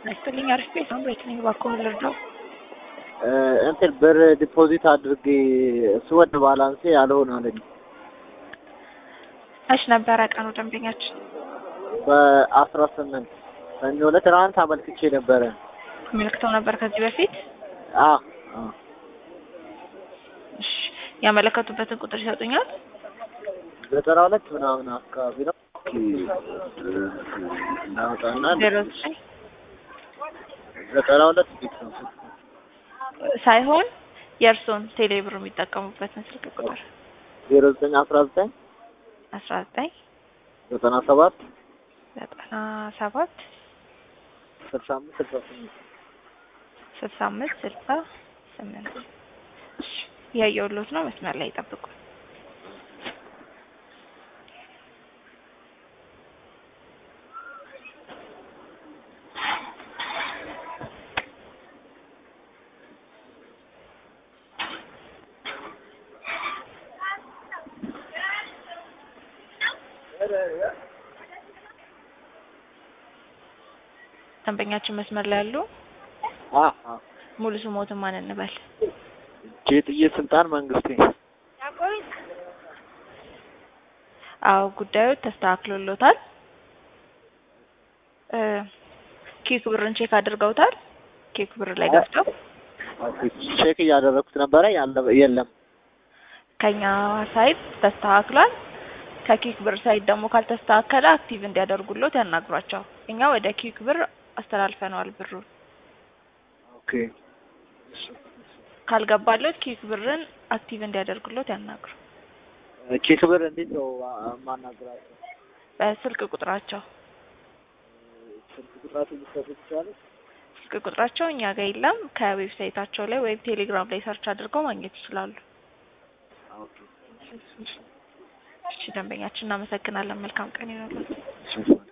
ይስጥልኝ። አሪፍ ቤት ነው። ቤት ነኝ። እባክዎን ልርዳው? እንትን ብር ዲፖዚት አድርጌ እሱ ወደ ባላንሴ ያልሆነ አለኝ። መች ነበረ ቀኑ ደንበኛችን? በአስራ ስምንት ሰኞ ዕለት ትናንት አመልክቼ ነበረ። አመልክተው ነበር ከዚህ በፊት? አ እሺ ያመለከቱበትን ቁጥር ይሰጡኛል? ዘጠና ሁለት ምናምን አካባቢ ነው እናወጣና ዜሮ ዘጠኝ ዘጠና ሁለት ቤት ነው ሳይሆን የእርስዎን ቴሌብር የሚጠቀሙበትን ስልክ ቁጥር ዜሮ ዘጠኝ አስራ ዘጠኝ አስራ ዘጠኝ ዘጠና ሰባት ዘጠና ሰባት ስልሳ አምስት ስልሳ ስምንት ስልሳ አምስት ስልሳ ስምንት እያየሁልዎት ነው። መስመር ላይ ይጠብቁ። ደንበኛችን መስመር ላይ ያሉ አ አ ሙሉ ስሞትን ማን እንበል? ጌጥዬ ስልጣን መንግስቴ አዎ ጉዳዩ ተስተካክሎሎታል። እ ኬክ ብርን ቼክ አድርገውታል? ኬክ ብር ላይ ገብተው ቼክ እያደረኩት ነበረ ያለ የለም ከኛ ሳይት ተስተካክሏል። ከኬክ ብር ሳይት ደግሞ ካልተስተካከለ አክቲቭ እንዲያደርጉሎት ያናግሯቸው። እኛ ወደ ኬክ ብር አስተላልፈነዋል ብሩን። ኦኬ ካልገባሎት ኬክ ብርን አክቲቭ እንዲያደርጉሎት ያናግሩ። ኬክ ብር እንዴት ነው ማናገራቸው? በስልክ ቁጥራቸው ስልክ ቁጥራቸው ሊሰጡ ይችላል? ስልክ ቁጥራቸው እኛ ጋር የለም። ከዌብሳይታቸው ላይ ወይም ቴሌግራም ላይ ሰርች አድርገው ማግኘት ይችላሉ። ኦኬ እሺ ደንበኛችን እናመሰግናለን። መልካም ቀን ይሁንልዎት። እሺ